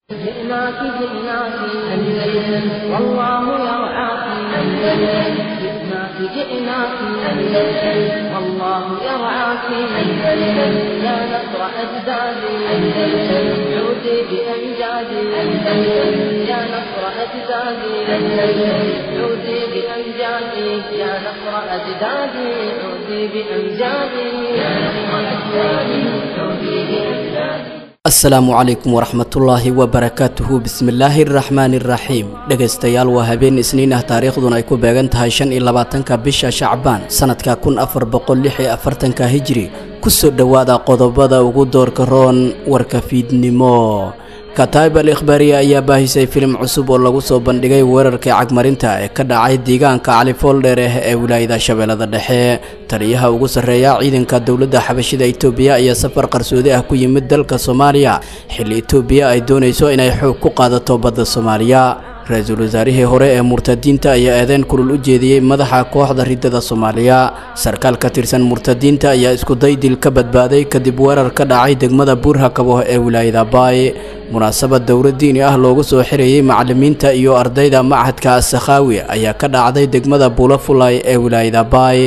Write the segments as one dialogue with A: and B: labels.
A: جئناك جئناك أندلس والله يرعاك أندلس جئناك جئناك أندلس والله يرعاك أندلس يا نصر أجدادي أندلس عودي بأمجادي أندلس يا نصر أجدادي أندلس عودي بأمجادي يا نصر أجدادي عودي بأمجادي يا نصر أجدادي عودي بأمجادي
B: asalaamu calaykum waraxmatullaahi wabarakaatuhu bismillaahi araxmaani iraxiim dhegaystayaal waa habeen isniin ah taariikhduna ay ku beegan tahay shan iyo labaatanka bisha shacbaan sanadka kun afar boqol lix iyo afartanka hijri kusoo dhowaada qodobada ugu doorka roon warka fiidnimo kataib al ikhbaariya ayaa baahisay filim cusub oo lagu soo bandhigay weerarkii cagmarinta ee ka dhacay deegaanka califooldheer ah ee wilaayada shabeellada dhexe taliyaha ugu sarreeya ciidanka dowladda xabashida itoobiya ayaa safar qarsoodi ah ku yimid dalka soomaaliya xilli itoobiya ay doonayso inay xoog ku qaadato badda soomaaliya ra-iisul wasaarihii hore ee murtadiinta ayaa eedeyn kulul u jeediyey madaxa kooxda riddada soomaaliya sarkaal ka tirsan murtadiinta ayaa iskuday dil ka badbaaday kadib weerar ka dhacay degmada buurhakabo ee wilaayada baay munaasabad dowlad diini ah loogu soo xirayey macallimiinta iyo ardayda machadka asakhaawi ayaa ka dhacday degmada buulafulay ee wilaayada baay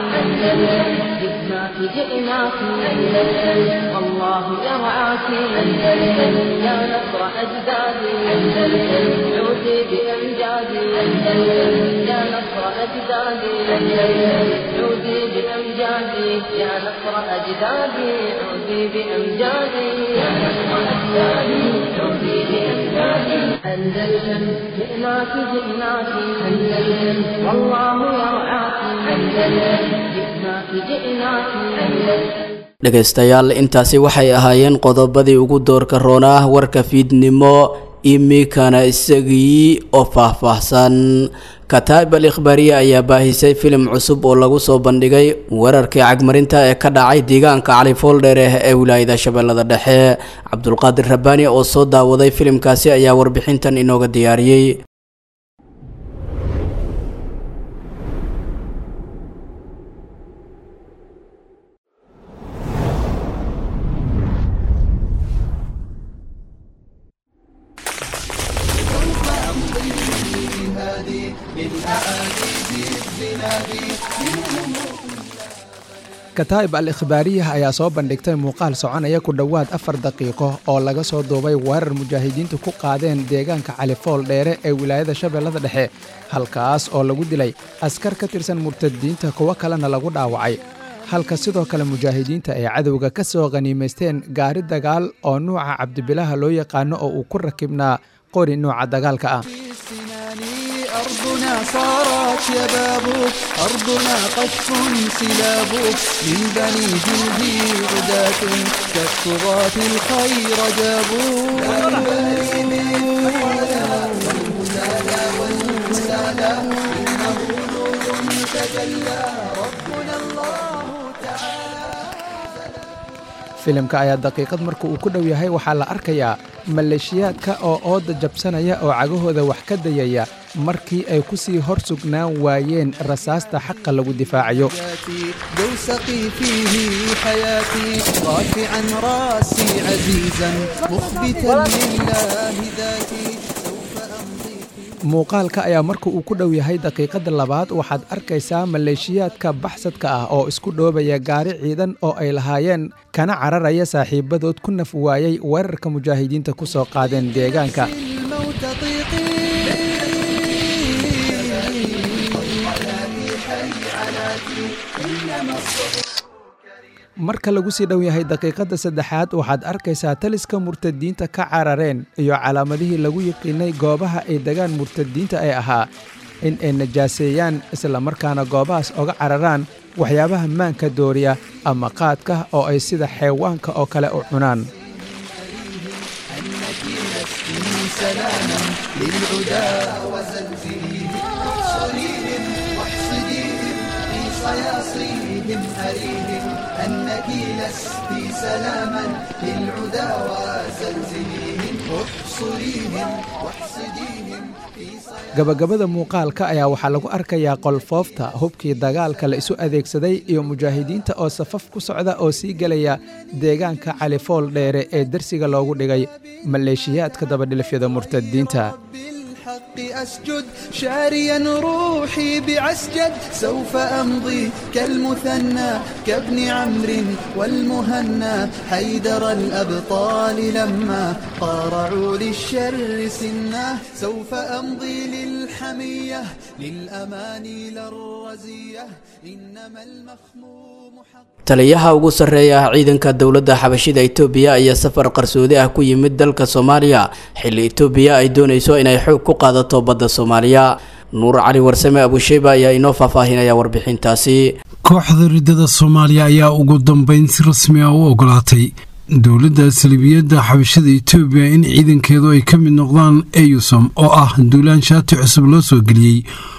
A: جئناك جئناك أندلس والله يرعاك أندلس يا نصر أجدادي أندلس عودي بأمجادي أندلس يا نصر أجدادي أندلس عودي بأمجادي يا نصر أجدادي عودي بأمجادي يا نصر أجدادي عودي بأمجادي أندلس جئناك جئناك أندلس والله يرعاك أندلس جئناك جئناك أندلس
B: dhegaystayaal intaasi waxay ahaayeen qodobadii ugu doorka roonah warka fiidnimo imikana isagii oo faahfaahsan kataib al ikhbaariya ayaa baahisay filim cusub oo lagu soo bandhigay weerarkii cagmarinta ee ka dhacay deegaanka califooldheer ah ee wilaayada shabeellada dhexe cabdulqaadir rabbaani oo soo daawaday filimkaasi ayaa warbixintan inooga diyaariyey
C: kataib al ikhbaariyah ayaa soo bandhigtay muuqaal soconaya ku dhowaad afar daqiiqo oo laga soo duubay weerar mujaahidiintu ku qaadeen deegaanka califool dheere ee wilaayada shabeellada dhexe halkaas oo lagu dilay askar ka tirsan murtadiinta kuwo kalena lagu dhaawacay halka sidoo kale mujaahidiinta ay cadowga ka soo khaniimaysteen gaari dagaal oo nuuca cabdibilaha loo yaqaano oo uu ku rakibnaa qori nuuca dagaalka ah
D: أرضنا صارت شباب أرضنا قذف سلاب من بني جلدي غداة كالطغاة الخير جابوا
C: filimka ayaa daqiiqad marka uu ku dhow yahay waxaa la arkayaa maleeshiyaadka oo ooda jabsanaya oo cagahooda wax ka dayaya markii ay ku sii hor sugnaan waayeen rasaasta xaqa lagu difaacayo
D: دوسقي فيه حياتي رافعا راسي عزيزا مخبتا لله ذاتي سوف أمضي في
C: muuqaalka ayaa marka uu ku dhow yahay daqiiqadda labaad waxaad arkaysaa maleeshiyaadka baxsadka ah oo isku dhoobaya gaari ciidan oo ay lahaayeen kana cararaya saaxiibadood ku naf waayey weerarka mujaahidiinta ku soo qaadeen deegaanka
D: الموت طيقي
C: marka lagu sii dhow yahay daqiiqadda saddexaad waxaad arkaysaa taliska murtadiinta ka carareen iyo calaamadihii lagu yiqiinay goobaha ay degaan murtadiinta ee ahaa in ay najaaseeyaan islamarkaana goobahaas oga cararaan waxyaabaha maanka dooriya ama qaadka oo ay sida xeewaanka oo kale u cunaan
D: سلاما للعدا وزلزلهم احصريهم واحصديهم في صياصيهم أريهم أنك لست سلاما للعدا وزلزلهم واحصريهم واحصديهم في صياصيهم
C: gabagabada muuqaalka ayaa waxaa lagu arkayaa qolfoofta hubkii dagaalka la isu adeegsaday iyo mujaahidiinta oo safaf ku socda oo sii gelaya deegaanka califool dheere ee dersiga loogu dhigay maleeshiyaadka dabadhilifyada murtadiinta
D: بالحق أسجد شاريا روحي بعسجد سوف أمضي كالمثنى كابن عمرو والمهنا حيدر الأبطال لما قارعوا للشر سنا سوف أمضي للحمية للأماني للرزية إنما المخموم حق
B: taliyaha ugu sarreeya ah ciidanka dowladda xabashida itoobiya ayaa safar qarsoodi ah ku yimid dalka soomaaliya xilli itoobiya ay doonayso inay xoog ku qaadato badda soomaaliya nuur cali warsame abusheyba ayaa inoo faahfaahinaya warbixintaasi
E: kooxda riddada soomaaliya ayaa ugu dambeyn si rasmi ah u ogolaatay dowladda salibiyadda xabashada itoobiya in ciidankeedu ay ka mid noqdaan eyusom oo ah duulaan shaati cusub loo soo geliyey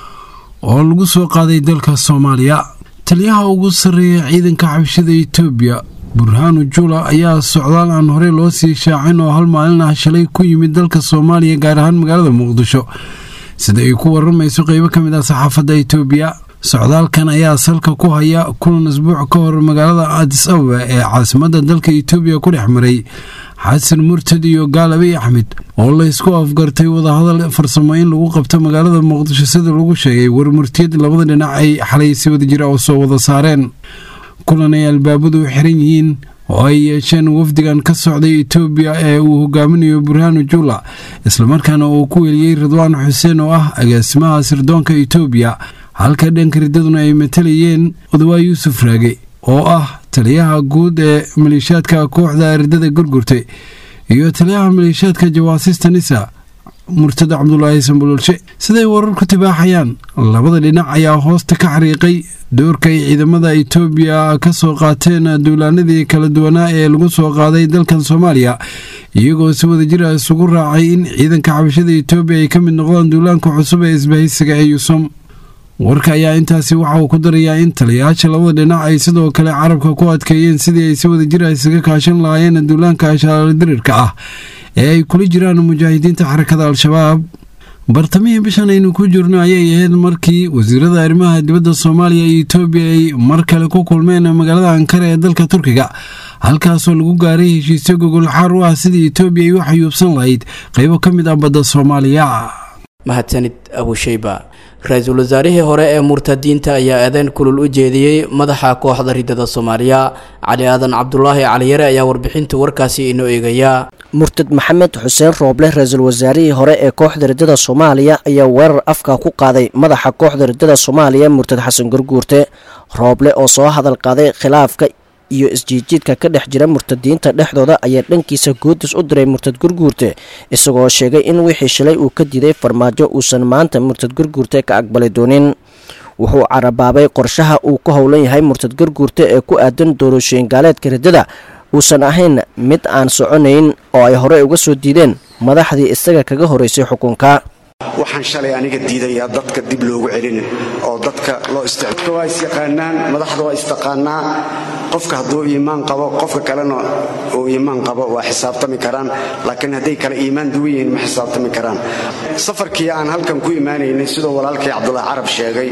E: oo lagu soo qaaday dalka soomaaliya taliyaha ugu sarreeya ciidanka xabashada itoobiya burhaanu juula ayaa socdaal aan horey loo sii shaacin oo hal maalin ah shalay ku yimid dalka soomaaliya gaar ahaan magaalada muqdisho sida ay ku waramayso qeybo ka mid ah saxaafadda itoobiya socdaalkan ayaa salka ku haya kulan isbuuc ka hor magaalada adis ababa ee caasimadda dalka itoobiya ku dhex maray xasan murtad iyo gaalabi axmed oo la ysku afgartay wadahadal farsamo in lagu qabto magaalada muqdisho sida lagu sheegay warmurtiyad labada dhinac ay xalay si wada jira oo soo wada saareen kulan ay albaabadu u xiran yihiin oo ay yeesheen wafdigan ka socday itoobiya ee uu hogaaminayo burhaanu juula islamarkaana uu ku weliyey ridwaan xuseen oo ah agaasimaha sirdoonka itoobiya halka dhanka riddaduna ay matalayeen odawaa yuusuf raage oo ah taliyaha guud ee maleeshiyaadka kooxda riddada gurgurtay iyo taliyaha maleeshiyaadka jawaasista nisa murtada cabdulaahi sambololshe siday wararku tibaaxayaan labada dhinac ayaa hoosta ka xariiqay doorka ay ciidamada itoobiya ka soo qaateen duulaanadii kala duwanaa ee lagu soo qaaday dalkan soomaaliya iyagoo si wada jira isugu raacay in ciidanka xabashada itoobiya ay ka mid noqdaan duulaanka cusub ee isbahaysiga ee yusom warka ayaa intaasi waxa uu ku darayaa in taliyayaasha labada dhinac ay sidoo kale carabka ku adkeeyeen sidii ay si wada jira isaga kaashan lahaayeen duulaanka shaardirirka ah ee ay kula jiraan mujaahidiinta xarakada al-shabaab bartamihii bishan aynu ku jirno ayay ahayd markii wasiirada arrimaha dibadda soomaaliya iyo itoobiya ay mar kale ku kulmeen magaalada ankara ee dalka turkiga halkaasoo lagu gaaray heshiisyo gogol xaar u ah sidii itoobiya ay u xayuubsan lahayd qaybo ka mid ah badda soomaaliya
B: mahadsanid abusheyba ra-iisul wasaarihii hore ee murtadiinta ayaa eedeyn kulul u jeediyey madaxa kooxda riddada soomaaliya cali aadan cabdulaahi caliyare ayaa warbixinta warkaasi inoo eegaya
F: murtad maxamed xuseen rooble ra-iisul wasaarihii hore ee kooxda riddada soomaaliya ayaa weerar afka ku qaaday madaxa kooxda riddada soomaaliya murtad xasan gurguurte rooble oo soo hadal qaaday khilaafka iyo isjiidjiidka ka dhex jira murtadiinta dhexdooda ayaa dhankiisa guudis u diray murtad gurguurte isagoo sheegay in wixii shalay uu ka diiday farmaajo uusan maanta murtad gurguurte ka aqbali doonin wuxuu carabaabay qorshaha uu ku howlan yahay murtad gurguurte ee ku aadan doorashooyin gaaleedka riddada uusan ahayn mid aan soconayn oo ay horey uga soo diideen madaxdii isaga kaga horeysay xukunka
G: waxaan shalay aniga diidayaa dadka dib loogu celin oo dadka loo isticmaal waa isyaqaanaan madaxda waa istaqaanaa qofka hadduu iimaan qabo qofka kalena uu iimaan qabo waa xisaabtami karaan laakiin hadday kale iimaan duwan yihiin ma xisaabtami karaan safarkii aan halkan ku imaanaynay sidoo walaalkay cabdulaahi carab sheegay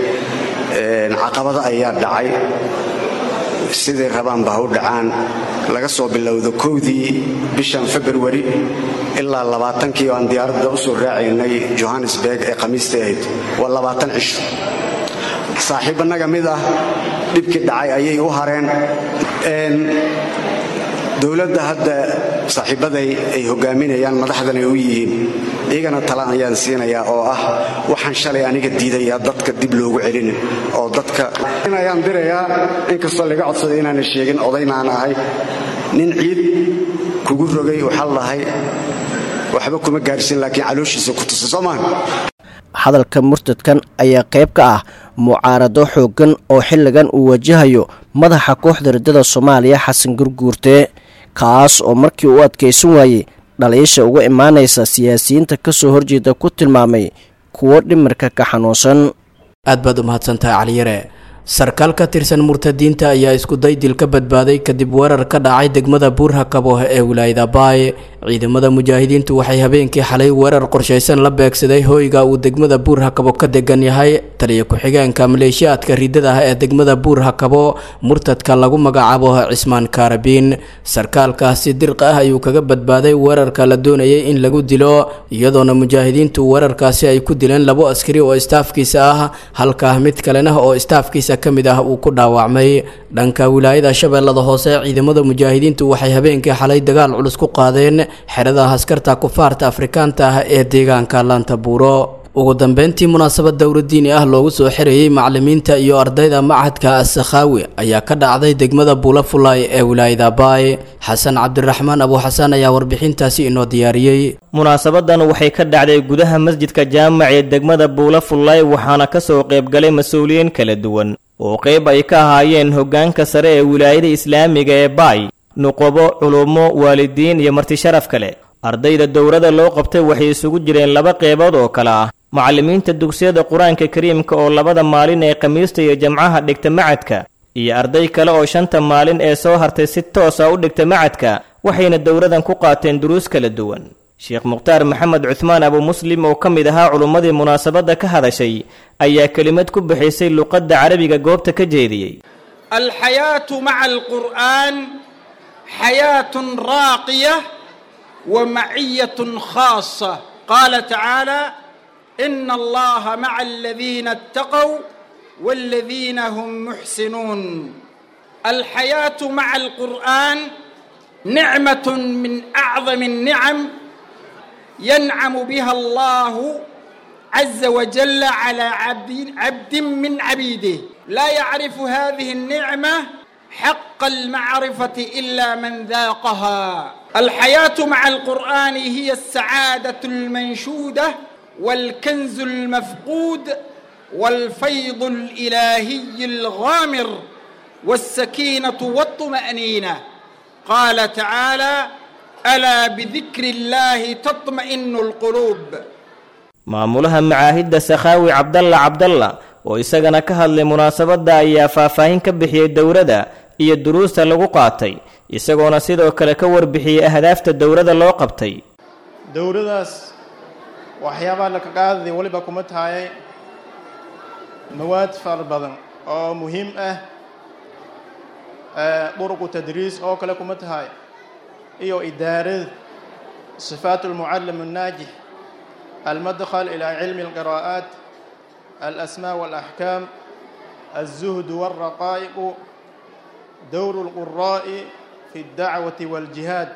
G: caqabado ayaa dhacay siday rabaanba ha u dhacaan laga soo bilowdo kowdii bishan februari ilaa labaatankii oo aan diyaaradda u soo raacaynay johannesburg ee khamiista ahayd waa labaatan cisho saaxiibbanaga mid ah dhibkii dhacay ayay u hareen dowladda hadda saaxiibbaday ay hogaaminayaan madaxdan ay u yihiin iyagana tala ayaan siinayaa oo ah waxaan shalay aniga diidayaa dadka dib loogu celin oo dadka ayaan dirayaa inkastoo laga codsaday inaana sheegin odaynaan ahay nin ciid kugu rogay waxaa lahay waxba kuma gaarsin laakiin calooshiisa ku tusa soo maaha
F: hadalka murtadkan ayaa qayb ka ah mucaarado xooggan oo xilligan uu wajahayo madaxa kooxda riddada soomaaliya xasan gurguurte kaas oo markii uu adkaysan waayey dhaliisha uga imaanaysa siyaasiyiinta ka soo horjeeda ku tilmaamay kuwo dhimirka ka xanuunsan
B: aad baad u mahadsantahay caliyare sarkaal ka tirsan murtadiinta ayaa iskuday dil ka badbaaday kadib weerar ka dhacay degmada buurhakabo ee wilaayada baay ciidamada mujaahidiintu waxay habeenkii xalay weerar qorshaysan la beegsaday hoyga uu degmada buur hakabo ka degan yahay taliya ku-xigeenka maleeshiyaadka riddada ah ee degmada buur hakabo murtadka lagu magacaabo cismaan kaarabiin sarkaalkaasi dirqa ah ayuu kaga badbaaday weerarka la doonayay in lagu dilo iyadoona mujaahidiintu weerarkaasi ay ku dileen labo askari oo istaafkiisa ah halka mid kalena oo istaafkiisa ka mid ah uu ku dhaawacmay dhanka wilaayada shabeellada hoose ciidamada mujaahidiintu waxay habeenkii xalay dagaal culus ku qaadeen xerada askarta kufaarta afrikaanta ah ee deegaanka laanta buuro ugu dambeyntii munaasabad dowladiini ah loogu soo xirayey macalimiinta iyo ardayda machadka asakhaawi ayaa ka dhacday degmada buulafulay ee wilaayada baay xasan cabdiraxmaan abuuxasaan ayaa warbixintaasi inoo diyaariyey
H: munaasabadan waxay ka dhacday gudaha masjidka jaamac ee degmada buulafulay waxaana ka soo qaybgalay mas-uuliyiin kala duwan oo qayb ay ka ahaayeen hoggaanka sare ee wilaayada islaamiga ee baay nuqobo culummo waalidiin iyo marti sharaf kale ardayda dowladda loo qabtay waxay isugu jireen laba qeybood oo kale ah macallimiinta dugsiyada qur-aanka kariimka oo labada maalin ee khamiista iyo jamcaha dhigta macadka iyo arday kale oo shanta maalin ee soo hartay si toosa u dhigta macadka waxayna dowladan ku qaateen duruus kala duwan sheekh mukhtaar maxamed cuhmaan abu muslim oo ka mid ahaa culummadii munaasabadda ka hadashay ayaa kelimad ku bixisay luqadda carabiga goobta ka jeediyey
I: alxayaatu maca alqur'aan xayaatun raaqiya ومعية خاصة قال تعالى إن الله مع الذين اتقوا والذين هم محسنون الحياة مع القرآن نعمة من أعظم النعم ينعم بها الله عز وجل على عبد, عبد من عبيده لا يعرف هذه النعمة حق المعرفة إلا من ذاقها الحياة مع القرآن هي السعادة المنشودة والكنز المفقود والفيض الإلهي الغامر والسكينة والطمأنينة قال تعالى ألا بذكر الله تطمئن القلوب
H: maamulaha macaahidda sakhaawi cabdalla cabdalla oo isagana ka hadlay munaasabadda ayaa faahfaahin ka bixiyey dowladda iyo duruusta lagu qaatay isagoona sidoo kale ka warbixiyey ahdaafta dowladda loo qabtay
J: dowladaas waxyaabaha laka qaadaya weliba kuma tahay mawaad fara badan oo muhiim ah duruqu tadriis oo kale kuma tahay iyo idaarada sifaat almucallim الnaajix almadkhal ilaa cilmi اlqiraa'aat alasmaa wاlaxkaam الzuhd wاlraqaa'iq dowr اlquraa'i fi اdacwati wاljihaad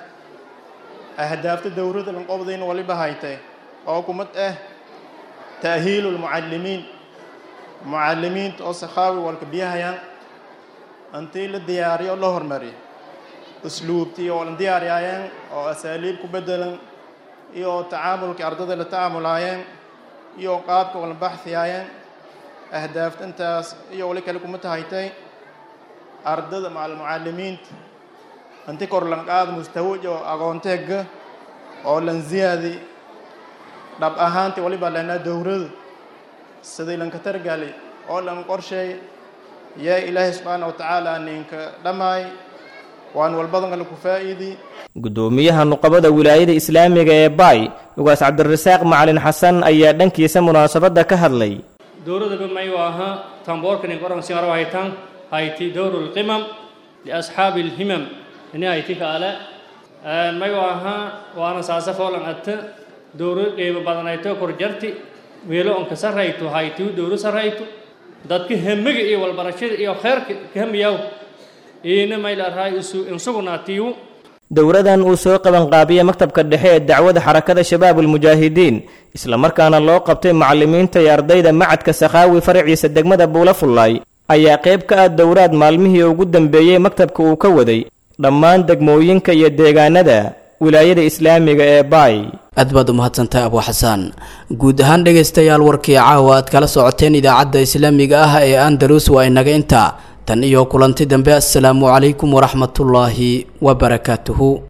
J: ahdaafta dowladda lanqobdayn waliba haytay oo kumad ah ta'hiilu lmucallimiin mucallimiinta oo sakhaawi walka biyahayaan intii la diyaariyo la hormariyo usluubtii oo la diyaariyaayeen oo asaaliib ku bedelan iyo tacaamulkii ardada la tacaamulaayeen iyo qaabka wala baxhiyaayeen ahdaafta intaas iyo wali kale kuma tahaytay ardada macal mucallimiinta inti kor lanqaad mustawaj oo aqoonteega oo lan ziyaadi dhab ahaantii waliba lanaa dowrada sidii lanka targali oo lan qorsheey yaa ilaahay subxaana wa tacaala ninka dhammaay waan walbadan kale ku faa'iidi
H: guddoomiyaha nuqabada wilaayada islaamiga ee baay ugaas cabdirasaaq macalin xasan ayaa dhankiisa munaasabadda ka hadlay
K: dowladaba mayu ahaa tamboorkani qoran singaro haytan hayti dowru lqimam liasxaabi lhimam ini hayti kaale mayu ahaa waana saasa foolan atta dowro qiimo badanayto korjarti weelo onka sarrayto haytiu dowro sarrayto dadka hemiga iyo walbarashada iyo kheerka kahamiyaw iina maylarhay isu insugunaatiyu
H: dowladan uu soo qabanqaabiyey maktabka dhexe ee dacwada xarakada shabaabulmujaahidiin islamarkaana loo qabtay macallimiinta iyo ardayda macadka sakhaawi faraciisa degmada buulafullaay ayaa qayb ka ah dowlaad maalmihii ugu dambeeyey maktabka uu ka waday dhammaan degmooyinka iyo deegaanada wilaayada islaamiga ee baay
B: aad baad u mahadsantahay abuu xasaan guud ahaan dhegaystayaal warkii caawa aad kala socoteen idaacadda islaamiga ah ee andalus waa inaga intaa tan iyo kulanti dambe assalaamu calaykum waraxmatullaahi wabarakaatuhu